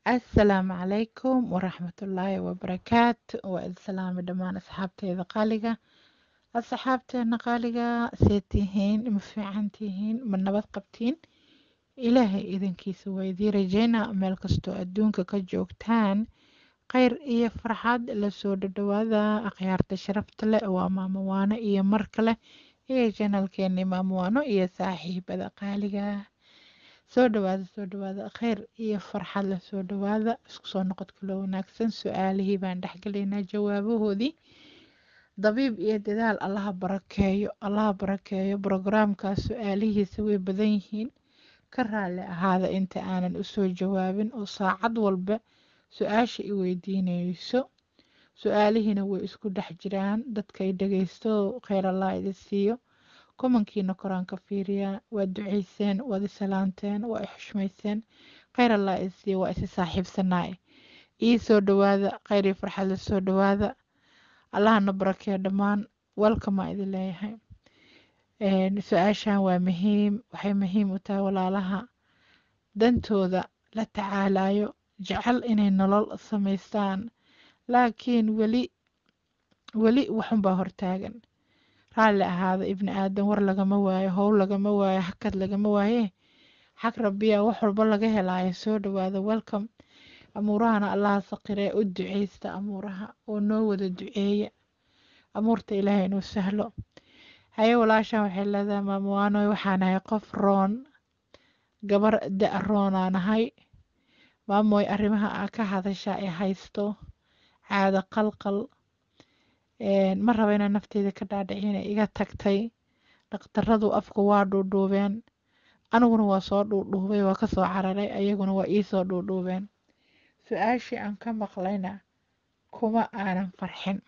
asalaamu calaykum waraxmatullaahi wabarakaatu waa idin salaamay dhammaan asxaabteeda qaaliga asxaabteena qaaliga see tihiin ma fiican tihiin ma nabad qabtiin ilaahay idankiisa waa idii rajeynaa meel kastoo adduunka ka joogtaan khayr iyo farxad lasoo dhadhawaada akhyaarta sharafta leh waa maamo waano iyo mar kale iyo janalkeeni maamo waano iyo saaxiibada qaaliga soo dhawaada soo dhawaada khayr iyo farxad la soo dhawaada isku soo noqod kaloo wanaagsan su-aalihii baan dhexgelaynaa jawaabahoodii dabiib iyo dadaal allaha barakeeyo allaha barakeeyo brogaraamkaas su-aalihiisa way badan yihiin ka raalli ahaada inta aanan usoo jawaabin oo saacad walba su-aasha i weydiinayso su-aalihiina way isku dhex jiraan dadkay dhageysto kheyr allah idin siiyo komankiina koraan ka fiiriyaa waa duceyseen waad i salaanteen waa i xushmayseen kheyr allah idin siiyo waa isi saaxiibsanaaye ii soo dhawaada kheyr iyo farxad la soo dhawaada allahana barakeeyo dhammaan welkamaa idin leeyahay su-aashan waa muhiim waxay muhiim u tahay walaalaha dantooda la tacaalayo jecel inay nolol samaystaan laakiin weli weli waxunbaa hortaagan raalli ahaada ibni aadan war lagama waayo howl lagama waayo hakad lagama waaye xag rabbiya wax walba laga helaayo soo dhawaada welcome amuurahana allaha saqiree u duceysta amuuraha oo noo wada duceeya amuurta ilaahay inuu sahlo haye walaashan waxay leedahay maamowaanoy waxaan ahay qof roon gabar da- roonaan ahay maamoy arrimaha aa ka hadasha ee haysto caado qalqal ma raba inaa nafteyda ka dhaadhicina iga tagtay dhakhtaradu afku waa dhuudhuubeen aniguna waa soo dhuudhuubay waa kasoo cararay ayaguna waa iisoo dhuudhuubeen su-aashii aan ka maqlayna kuma aanan farxin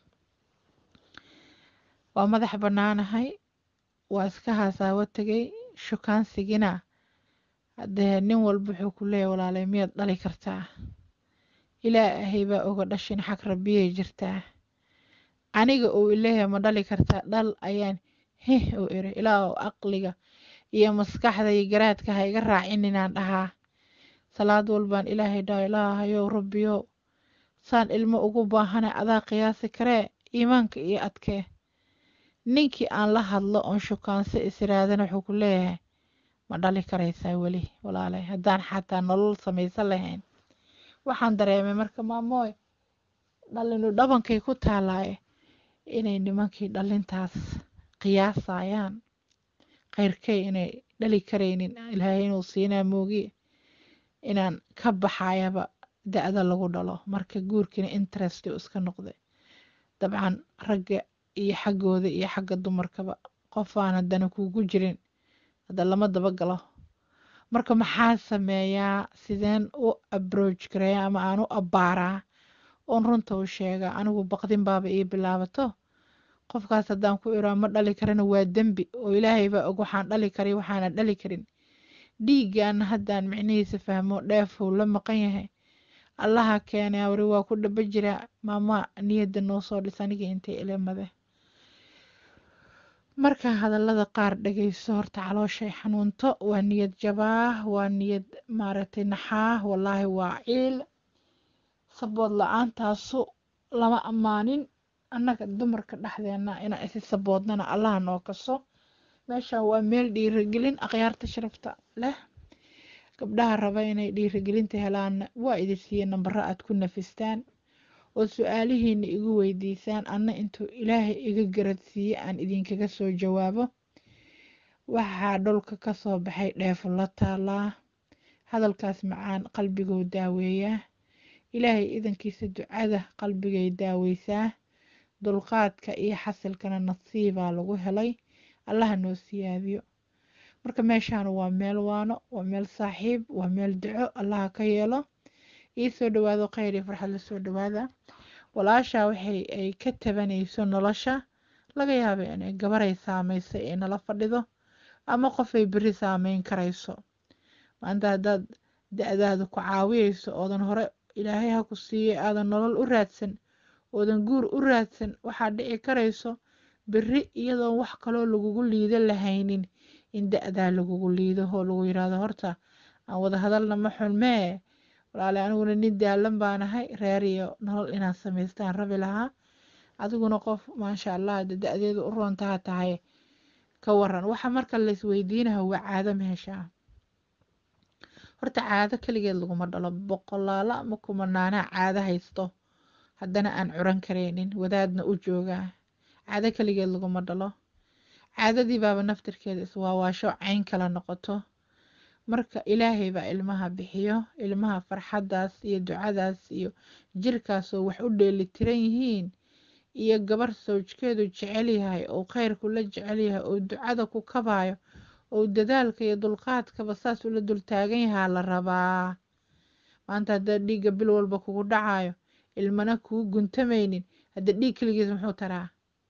waa madax bannaanahay waa iska haasaawo tegay shukaansigina haddee nin walba wuxuu ku leeyahy walaalay miyaad dhali kartaa ilaahay baa oga dhashin xag rabbiyay jirtaa aniga uu ileeyahay ma dhali kartaa dhal ayaan heh u iri ilaa aqliga iyo maskaxda iyo garaadka ha iga raacin inaan dhahaa salaad walbaan ilaahay dhaho ilaahayow rabbiyow saan ilmo ugu baahana adaa qiyaasi karee iimaanka iyo adkee ninkii aan la hadlo oon shukaanso israadana wuxuu ku leeyahay ma dhali karaysaa weli walaalay haddaan xataa nolol samaysan lahayn waxaan dareemay marka maamooy dhalinu dhabankay ku taalaaye inay nimankii dhalintaas qiyaasayaan kheyrkay inay dhali karaynin ilaahay inuu siinaa moogiye inaan ka baxayaba da-da lagu dhalo marka guurkiina interest u iska noqday dabcan ragga iyo xaggooda iyo xagga dumarkaba qofaan haddana kuugu jirin hadda lama dabagalo marka maxaa sameeyaa sideen u abroach gareeya ama aan u abbaaraa oon runta u sheegaa anigu baqdin baaba ii bilaabato qofkaas haddaan ku iraa ma dhali karana waa dembi oo ilaahay baa og waxaan dhali karay waxaana dhali karin dhiiggaana haddaan micnihiisa fahmo dheefuu la maqan yahay allaha keenay awri waa ku dhaba jiraa maama niyadda noo soo dhis anigii intay ilamade marka hadallada qaar dhageyso horta calooshay xanuunto waa niyad jabaa waa niyad maaragtay naxaa wallaahi waa ciil sabood la-aantaasu lama ammaanin annaga dumarka dhexdeena inaan isi saboodnana allaha noo kaso meeshan waa meel dhiirigelin akhyaarta sharafta leh gabdhaha raba inay dhiirigelinta helaanna waa idi siiye nambaro aad ku nafistaan oo su-aalihiina igu weydiisaan anna intuu ilaahay iga garadsiiye aan idinkaga soo jawaabo waxaa dhulka kasoo baxay dheefo la taalaa hadalkaas macaan qalbigou daaweeyaa ilaahay idankiisa ducada qalbigay daaweysaa dulqaadka iyo xasilkana nasiibaa lagu helay allaha noo siyaadiyo marka meeshaan waa meel waano waa meel saaxiib waa meel duco allaha ka yeelo ii soo dhawaado kheyr iyo farxad la soo dhawaada walaashaa waxay ay ka tabanayso nolosha laga yaaba inay gabaray saameysay ee nala fadhido ama qofay beri saameyn karayso maanta haddaad da-daada ku caawiyeyso oodan hore ilaahay ha ku siiyey aadan nolol u raadsan oodan guur u raadsan waxaa dhici karayso beri iyadoon wax kaloo lagugu liido lahaynin in da-daa lagugu liido oo lagu yiraahdo horta aan wada hadalna ma xulmee walaale aniguna nin daalan baan ahay reer iyo nolol inaan samaystaan rabi lahaa adiguna qof maasha allah de da-deedu u roontaha tahay ka waran waxa marka laisweydiinaha waa caado meesha horta caado keligeed laguma dhalo boqolaalo ama kumanaanaa caado haysto haddana aan curan karaynin wadaadna u joogaa caado keligeed laguma dhalo caadadii baaba naftirkeeda iswaawaasho cayn kala noqoto marka ilaahay baa ilmaha bixiyo ilmaha farxaddaas iyo ducadaas iyo jirkaasoo wax u dheelitiran yihiin iyo gabar sawjkeedu jecel yahay oo khayrku la jecel yahay oo ducada ku kabaayo oo dadaalka iyo dulqaadkaba saas ula dultaagan yahaa la rabaa maanta haddaad dhiigga bil walba kugu dhacayo ilmana kuu guntamaynin hadda dhiig keligiis muxuu taraa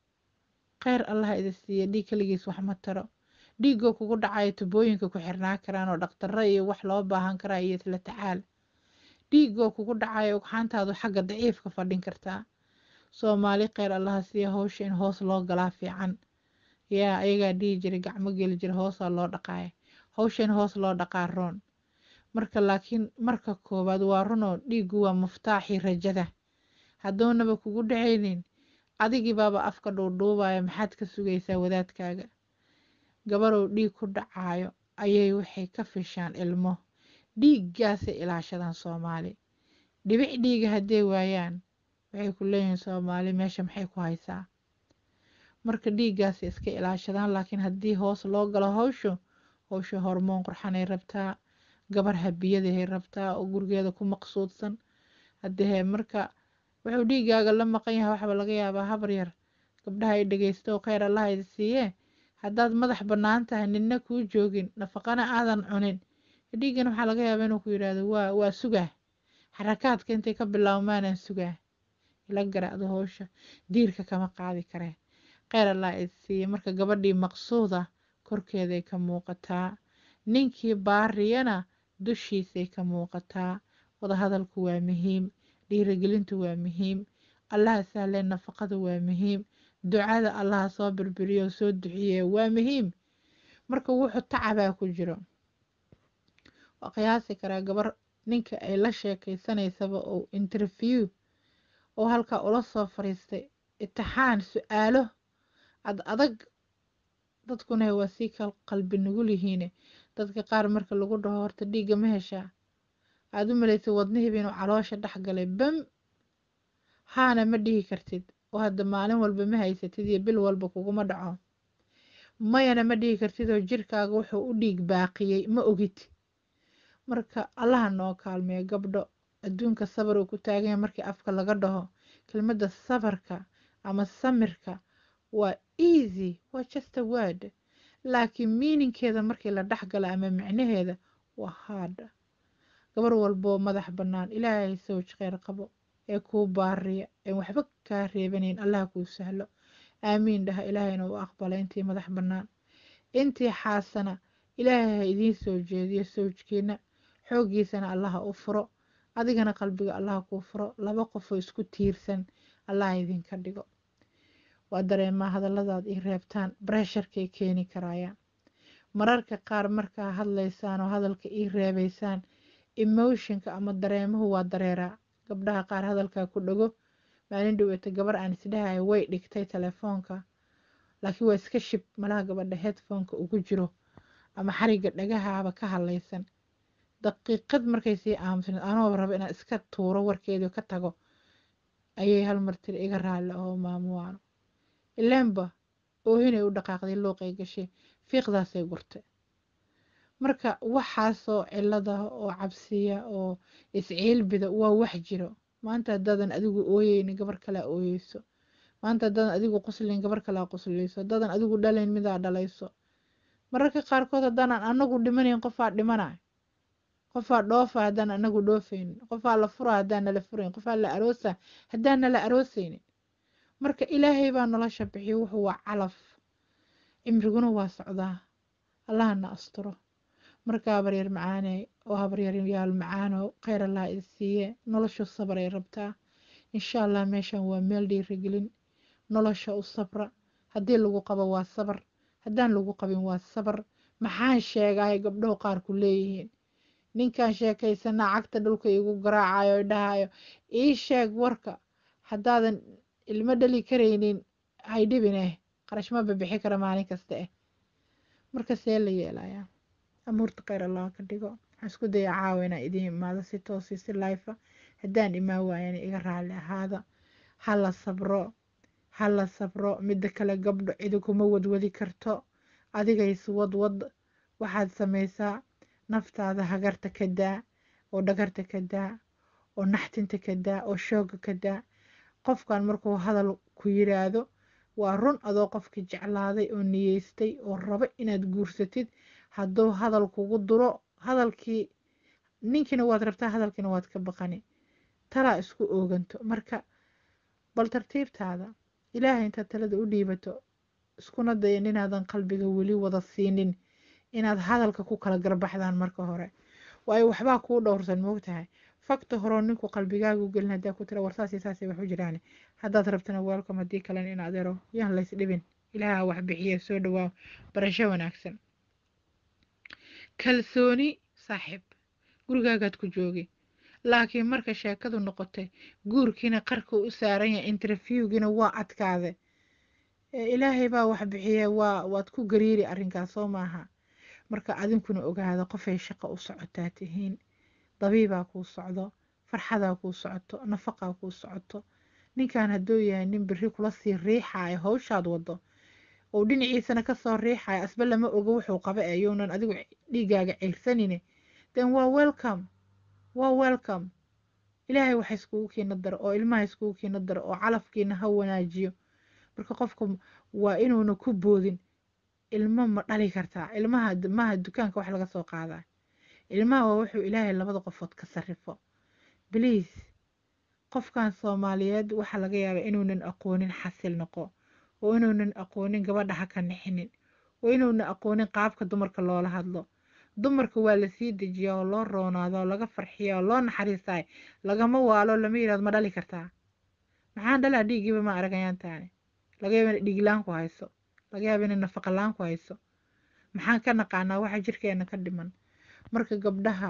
kheyr allah idi siiya dhiig keligiis wax ma taro dhiiggoo kugu dhacayo tubooyinka ku xirnaa karaan oo dhaktarro iyo wax loo baahan karaa iyo isla tacaal dhiiggoo kugu dhacayo ugxaantaadu xagga daciifka fadhin kartaa soomaali kheyr allaha siiya howsha in hoos loo galaa fiican yaa ayagaa dhihi jiray gacmo geli jira hoosaa loo dhaqaaya howsha in hoos loo dhaqaa roon marka laakiin marka koowaad waa runoo dhiiggu waa muftaaxii rajada hadduunaba kugu dhacaynin adigii baaba afka dhuudhuubaya maxaad ka sugaysaa wadaadkaaga gabarow dhiig ku dhacayo ayay waxay ka fishaan ilmo dhiiggaasay ilaashadaan soomaali dhibic dhiiga hadday waayaan waxay ku leeyihiin soomaali meesha maxay ku haysaa marka dhiiggaasay iska ilaashadaan laakiin haddii hoos loo galo howshu howsha hormoon qurxanay rabtaa gabar habiyadahay rabtaa oo gurigeeda ku maqsuudsan haddee marka wuxuu dhiiggaaga la maqan yahay waxba laga yaabaa habar yar gabdhaha ay dhegeysto oo kheyr allaha idi siiyee haddaad madax bannaan tahay ninna kuu joogin nafaqana aadan cunin dhiiggan waxaa laga yaabaa inuu ku yidhaahdo waa waa sugaa xarakaadka intay ka bilaabmaanaan sugaa ila garacdo howsha diirka kama qaadi kareen kheyr allah idi siiye marka gabadhii maqsuuda korkeeday ka muuqataa ninkii baariyana dushiisay ka muuqataa wadahadalku waa muhiim dhiirigelintu waa muhiim allaha sahlee nafaqada waa muhiim ducada allaha soo birbiriyo soo duxiye waa muhiim marka wuxuu tacabaa ku jiro waa qiyaasi karaa gabar ninka ay la sheekeysanaysaba oo interview oo halkaa ula soo fariistay itixaan su-aalo ad adag dadkuna waa sii kal qalbi nugul yihiine dadka qaar marka lagu dhaho horta dhiigga ma heshaa aada u malaysay wadnihiiba inuu caloosha dhex galay bam haana ma dhihi kartid oo hadda maalin walba ma haysatid iyo bil walba kuguma dhaco mayana ma dhihi kartid oo jirkaaga wuxuu u dhiig baaqiyey ma ogid marka allaha noo kaalmeeyo gabdho adduunka sabar uu ku taaganya markii afka laga dhaho kelmadda sabarka ama samirka waa easy waa just a word laakiin miininkeeda markii la dhex gala ama micnaheeda waa hard gabar walboo madax bannaan ilaahay sawj kheyr qabo ee kuu baariya ee waxba kaa reebanayn allaha kuu sahlo aamiin dhaha ilaahayna uu aqbala intii madax bannaan intii xaasana ilaahay ha idiin soo jeediyo sawjkiina xooggiisana allaha u furo adigana qalbiga allaha kuu furo laba qofoo isku tiirsan allaha idinka dhigo waa dareemaa hadalladaad ii reebtaan bresharkay keeni karayaan mararka qaar markaa hadlaysaan oo hadalka ii reebaysaan emotionka ama dareemuhu waa dareeraa gabdhaha qaar hadalkaa ku dhago maalin dhoweyta gabar aan isdhahayo way dhigtay telefoonka laakiin waa iska shib malaha gabadha headphoneka ugu jiro ama xariga dhagahaaba ka hadlaysan daqiiqad markay sii aamusneed anoo rabo inaan iska tuuro warkeedii ka tago ayay hal mar tiri iga raalli oo maamuwaano ileenba oohinay u dhaqaaqday luuqay gashay fiiqdaasay gurtay marka waxaasoo cilada oo cabsiya oo isciilbida waa wax jiro maanta haddaadan adigu ooyeynin gabar kalea ooyeyso maanta haddaadan adigu quslin gabar kalea quslayso haddaadan adigu dhalayn midaa dhalayso mararka qaarkood haddaanan anagu dhimanayn qofaa dhimanayo qofaa dhoofa haddaan anagu dhoofaynin qofaa la fura haddaan nala furayn qofaa la aroosa haddaan nala aroosaynin marka ilaahay baa nolosha bixiyo wuxuu waa calaf cimriguna waa socdaa allahana asturo marka habaryar macaane oo habaryaryaal macaano kheyr allah idi siiye noloshu sabar ay rabtaa insha allah meeshan waa meel dhiirigelin nolosha u sabra haddii lagu qabo waa sabar haddaan lagu qabin waa sabar maxaan sheegay gabdhahu qaar ku leeyihiin ninkan sheekaysanaa cagta dhulka igu garaacayo dhahayo ii sheeg warka haddaadan ilmo dhali karaynin haydhibineh qarash ma babixi kara maalin kasta eh marka see la yeelayaa amuurta kheyr allah ka dhigo waxaan isku daya caawa inaan idiin imaado si toosi si laifa haddaan imaan waayana iga raali ahaada ha la sabro ha la sabro midda kale gabdho cidi kuma wadwadi karto adigays wadwad waxaad samaysaa naftaada hagarta ka daa oo dhagarta ka daa oo naxtinta ka daa oo shooga ka daa qofkan markuu hadal ku yiraahdo waa run adoo qofkii jeclaaday oo niyeystay oo rabo inaad guursatid hadduu hadal kugu duro hadalkii ninkiina waad rabtaa hadalkiina waad ka baqani talaa isku ooganto marka bal tartiibtaada ilaahay intaad talada u dhiibato iskuna daya inaadan qalbiga weli wada siinin inaad hadalka ku kala garbaxdaan marka hore waayo waxbaa kuu dhowrsan moogtahay fakta horeo ninku qalbigaagu gelin haddaa ku tira warsaasi saasay wax u jiraan haddaad rabtana welcome haddii kalena in adeero yaan lays dhibin ilaaha wax bixiya soo dhawaa barasho wanaagsan kalsooni saaxiib gurigaagaad ku joogi laakiin marka sheekadu noqotay guurkiina qarka u saaran yahay interviewgiina waa adkaade ilaahay baa wax bixiya waa waad ku gariiri arrinkaas soo maaha marka adinkuna ogaada qofay shaqo u socotaa tihiin dabiibaa kuu socdo farxadaa kuu socoto nafaqaa kuu socoto ninkan hadduu yahay nin biri kula sii riixayo hawshaad wado oo dhinaciisana kasoo riixayo asba lama ogo wuxuu qaba ee younan adigu dhiigaaga ceyrsanine then waa welcome waa welcome ilaahay waxa iskugu kiina daro oo ilmaha iskugu kiina daro oo calafkiina ha wanaajiyo marka qofka waa inuuna ku boodin ilmo ma dhali kartaa ilmaha maaha dukaanka wax laga soo qaadaa ilmaha waa wuxuu ilaahay labada qofood ka sarrifo bliis qofkan soomaaliyeed waxaa laga yaabaa inuunan aqoonin xasil noqo oo inuunan aqoonin gabadha ha ka nixinin oo inuunan aqoonin qaabka dumarka loola hadlo dumarka waa lasii dejiyaa oo loo roonaado oo laga farxiya oo loo naxariistaay lagama waalo lama yirahdo ma dhali kartaa maxaan dhalaa dhiigiiba ma aragayaan taani laga yaaba inay dhiiglaan ku hayso laga yaaba inay nafaqalaan ku hayso maxaan ka naqaanaa waxa jirkeena ka dhiman marka gabdhaha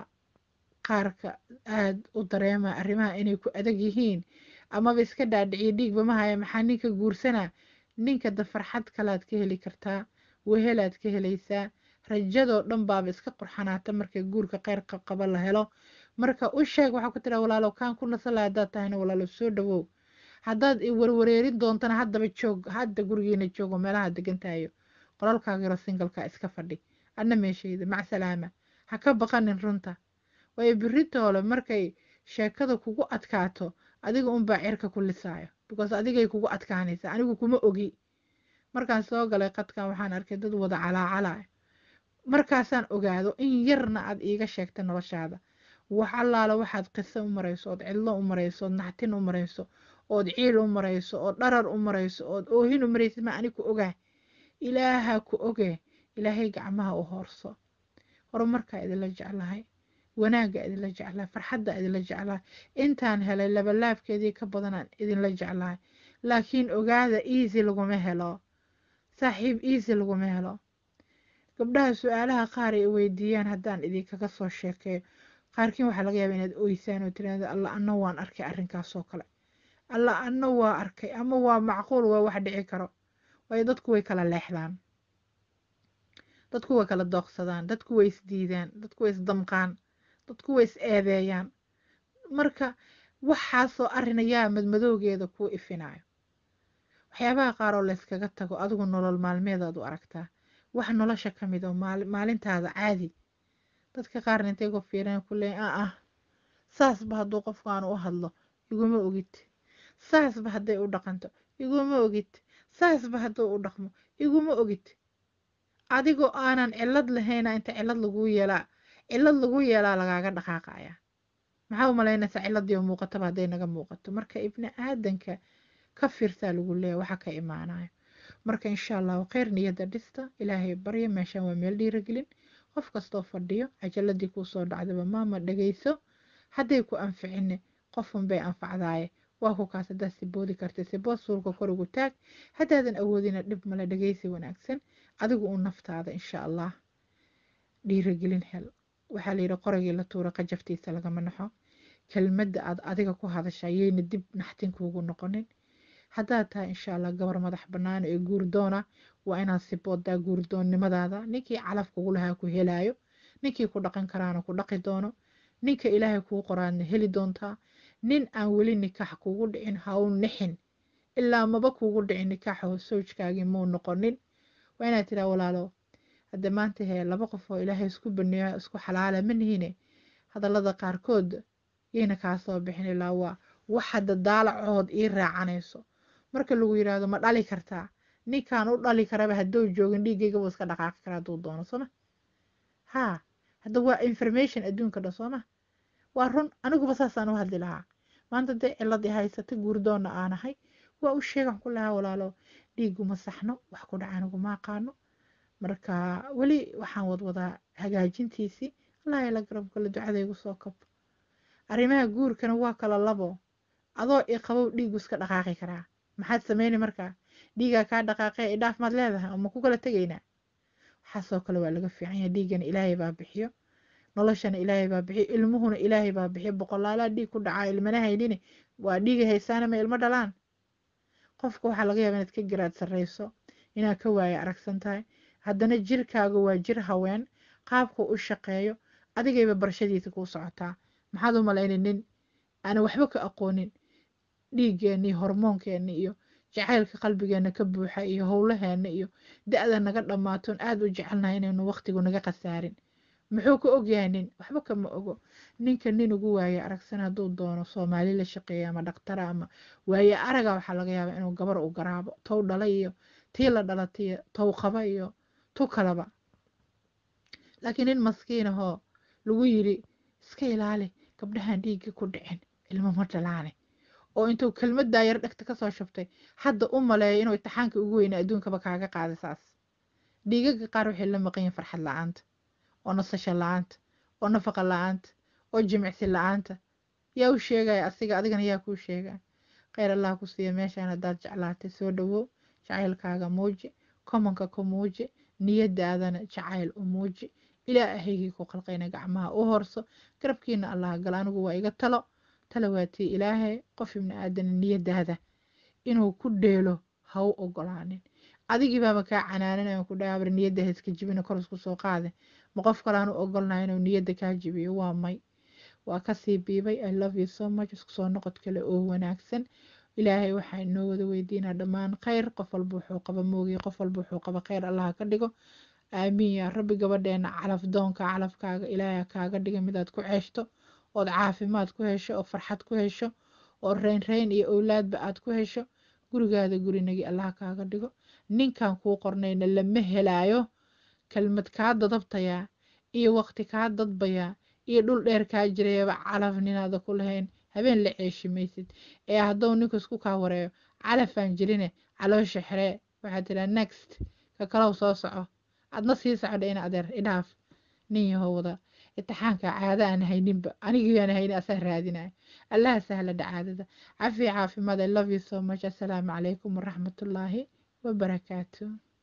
qaarka aada u dareema arrimaha inay ku adag yihiin amaba iska dhaadhiciyo dhiigba ma haya maxaa ninka guursanaa ninka da farxad kalaad ka heli kartaa wehelaad ka helaysaa rajadoo dhan baaba iska qurxanaata marka guurka qeyrka qaba la helo marka u sheeg waxaa ku tiraa walaalow kaan ku nasala haddaad tahayna walaalow soo dhawow haddaad warwareerin doontana haddaba joog hadda gurigiina joogo meelaha degantahayo qolalkaagiro singalka iska fadhi adna meeshayda macsalaama ha ka baqanin runta waayo biritoole markay sheekada kugu adkaato adiga unbaa cirka ku lisaayo because adigay kugu adkaanaysa anigu kuma ogi markaan soo galay qadkan waxaan arkay dad wada calaacalaya markaasaan ogaado in yarna aad iiga sheegta noloshaada wax allaala waxaad qiso u marayso ood cidlo u marayso ood naxtin u marayso ood ciil u marayso ood dharar u marayso ood oohin u maraysid ma ani ku ogaa ilaaha ku oge ilaahay gacmaha u hoorso horumarkaa idinla jeclahay wanaagga idinla jeclahay farxadda idinla jeclahay intaan helay labalaabkeedii ka badanaan idinla jeclahay laakiin ogaada easy laguma helo saaxiib easy laguma helo gabdhaha su-aalaha qaar ay weydiiyaan haddaan idinkaga soo sheekeeyo qaarkiin waxaa laga yaaba inaad oysaan oo tiraahdo alla anna waan arkay arrinkaasoo kale alla anna waa arkay ama waa macquul waa wax dhici karo waayo dadku way kala leexdaan dadku way kala dooqsadaan dadku way isdiidaan dadku way isdamqaan dadku way is eedeeyaan marka waxaasoo arrin ayaa madmadowgeeda kuu ifinayo waxyaabaha qaar oo layskaga tago adigu nolol maalmeedaad u aragtaa wax nolosha ka mid oo maalintaada caadi dadka qaarna intay ku fiiraan ku leeyin a ah saasba hadduu qofkaanu u hadlo iguma ogid saasba hadday u dhaqanto iguma ogid saasba hadduu u dhaqmo iguma ogid adigoo aanan cillad lahayna inta cillad laguu yeelaa cillad lagu yeelaa lagaaga dhaqaaqaya maxaa u malaynaysaa cilladii oo muuqataba hadday naga muuqato marka ibni aadanka ka fiirsaa lagu leeya waxa ka imaanayo marka insha allahu kheyr niyadda dhista ilaahay barya meeshan waa meel dhiiragelin qof kastoo fadhiyo cajaladii kuu soo dhacdaba maama dhagayso hadday ku anficine qofun bay anfacdaaye waa ku kaas haddaad siboodi karta sibood suulka kor ugu taag haddaadan awoodina dhib male dhagaysi wanaagsan adigu u naftaada insha allah dhiiragelin hel waxaa la yidhi qoragii la tuura qajaftiisa lagama naxo kelmadda aad adiga ku hadasha yayna dib naxtin kuugu noqonin haddaad tahay insha allah gabar madax bannaan ee guurdoona waa inaad siboodaa guurdoonnimadaada ninkii calaf kugu lahaa ku helaayo ninkii ku dhaqan karaana ku dhaqi doono ninka ilaahay kuu qoraadna heli doontaa nin aan weli nikaax kugu dhicin ha u nixin ilaa maba kugu dhicin nikaaxoo sowjkaagii muu noqonin waa inaad tiraa walaalo hadde maanta hee laba qof oo ilaahay isku baneeyo isku xalaala ma nihine hadallada qaarkood yayna kaa soo bixin ilaa waa wax hadda daalacood ii raacanayso marka lagu yidhaahdo ma dhali kartaa ninkaan u dhali karaba hadduu joogin dhiiggayga buu iska dhaqaaqi karaa hadduu doono sooma haa hadda waa information adduunka dhan sooma waa run aniguba saasaan u hadli lahaa maanta dee ciladii haysata guurdoonna aanahay waa u sheegan ku lahaa walaalo dhiiguma saxno wax ku dhaca aniguma aqaano marka weli waxaan wadwadaa hagaajintiisii allah ila garab gala ducadaygu soo kab arrimaha guurkana waa kala labo adoo iqabow dhiigu iska dhaqaaqi karaa maxaad sameyni markaa dhiigaa kaa dhaqaaqee idhaaf maad leedahay ama ku kala tegaynaa waxaasoo kale waa laga fiican yahay dhiiggana ilaahay baa bixiyo noloshana ilaahay baa bixiyo ilmuhuna ilaahay baa bixiyo boqolaalaa dhiig ku dhacaa ilmana haynine waa dhiiga haysaana ma ilmo dhalaan qofka waxaa laga yaaba inaad ka garaad sarreyso inaad ka waayo aragsan tahay haddana jirkaaga waa jir haween qaabku u shaqeeyo adigayba barashadiisa kuu socotaa maxaad u malayna nin aana waxba ka aqoonin dhiiggeenna iyo hormoonkeena iyo jacaylka qalbigeena ka buuxa iyo howlaheena iyo da-da naga dhammaatoon aada u jecelnahay inaynu waqtigu naga khasaarin muxuu ka ogyahay nin waxba kama ogo ninka nin ugu waaye aragsan hadduu doono soomaali la shaqeeya ama dhaqtara ama waaye araga waxaa laga yaabaa inuu gabar u garaabo tow dhala iyo tii la dhalatiyo tow qaba iyo tu kalaba laakiin nin maskiin ahoo lagu yidhi iska ilaali gabdhahan dhiigga ku dhicin ilmo ma dhalaane oo intuu kelmaddaa yar dhegta kasoo shubtay hadda u maleeyo inuu itixaanka ugu weyna adduunkaba kaaga qaaday saas dhiigaga qaar waxay la maqan yihin farxad la-aanta oo nasasho la-aanta oo nafaqa la-aanta oo jimicsi la-aanta yaa u sheegaya asiga adigana yaa kuu sheegaya kheyr allah ku siiya meeshaan haddaad jeclaatay soo dhawow jacaylkaaga muuji komanka ku muuji niyadaadana jacayl u muuji ilaahaygii ku qalqayna gacmaha u horso garabkiina allah gala anigu waa iga talo talo waatii ilaahay qof ibni aadana niyadaada inuu ku dheelo ha u ogolaanin adigii baaba kaa canaananayo ku dhaabar niyadda ha iska jibina kor isku soo qaade ma qof kalean u ogolnahay inuu niyadda kaa jibiyo waa may waa kasii biibay i love you so much isku soo noqod kale oo wanaagsan ilaahay waxaa inoo wada weydiinaa dhammaan kheyr qof walba wuxuu qaba moogiy qof walba wuxuu qaba kheyr allaha ka dhigo aamiin yaa rabbi gabadheena calaf doonka calafkaaga ilaahay kaaga dhiga midaad ku ceeshto ood caafimaad ku hesho oo farxad ku hesho oo reyn reyn iyo owlaadba aad ku hesho gurigaada gurinagii allaha kaaga dhigo ninkan kuu qornayna lama helaayo kelmad kaa dadabtayaa iyo waqti kaa dadbayaa iyo dhul dheer kaa jirayaba calaf ninaada ku lahayn habeen la ceeshi maysid ee hadduu ninku isku kaa wareeyo calafaan jirine caloosha xiree waxaad tiraa next ka kalow soo soco adna sii socdha in adeer idhaaf nin yahow wada itixaanka caada aan hayninba anigii aan haynin asaa raadinaya allaha sahla dhacaadada cafi caafimaad i love you so much assalaamu calaykum waraxmatullaahi wabarakaatu